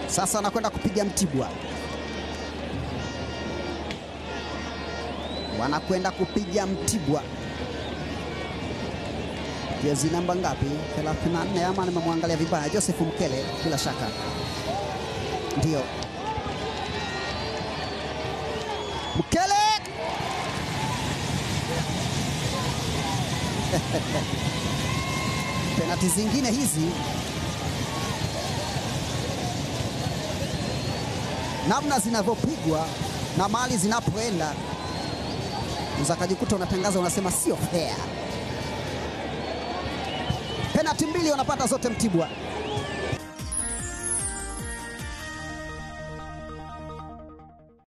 Sasa anakwenda kupiga Mtibwa, wanakwenda kupiga Mtibwa. Jezi namba ngapi? 34 ama nimemwangalia vibaya? Joseph Mkele, bila shaka ndio Mkele penati zingine hizi namna zinavyopigwa na mali zinapoenda uzakajikuta unatangaza unasema sio fair. Penati mbili wanapata zote Mtibwa.